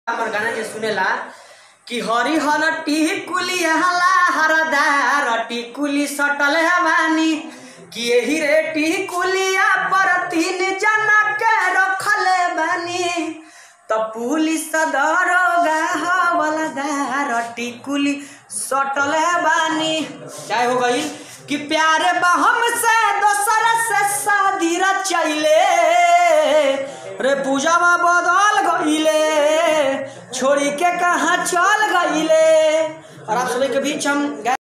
हमर गाना जे सुनेला कि हरी हर टिकुली हला हरदार टिकुली सटल हवानी कि एही रे टिकुलिया पर तीन जना के रखले बानी त पुलिस दरोगा हवलदार टिकुली सटल बानी चाहे हो गई कि प्यारे बहम से दोसर से शादी रचैले रे पूजावा बदल गईले छोड़ी के कहाँ चल गईले और आप सभी के बीच हम